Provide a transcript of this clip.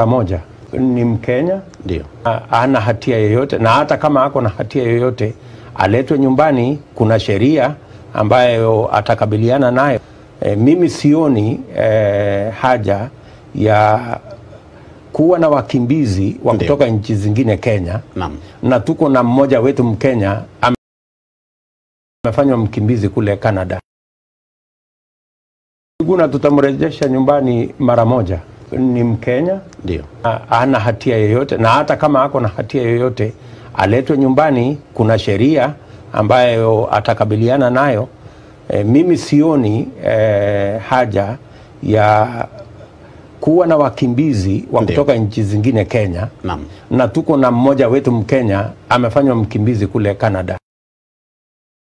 moja ni Mkenya, Ndio. ha- hana hatia yoyote, na hata kama ako na hatia yoyote aletwe nyumbani. Kuna sheria ambayo atakabiliana nayo. E, mimi sioni e, haja ya kuwa na wakimbizi wa Ndio. kutoka nchi zingine Kenya, Naam. na tuko na mmoja wetu Mkenya ame- amefanywa mkimbizi kule Canada. Guna tutamrejesha nyumbani mara moja. Ni Mkenya, Ndio. ha- hana hatia yoyote, na hata kama ako na hatia yoyote aletwe nyumbani. Kuna sheria ambayo atakabiliana nayo. E, mimi sioni e, haja ya kuwa na wakimbizi wa Ndio. kutoka nchi zingine Kenya, Naam. na tuko na mmoja wetu Mkenya amefanywa mkimbizi kule Canada.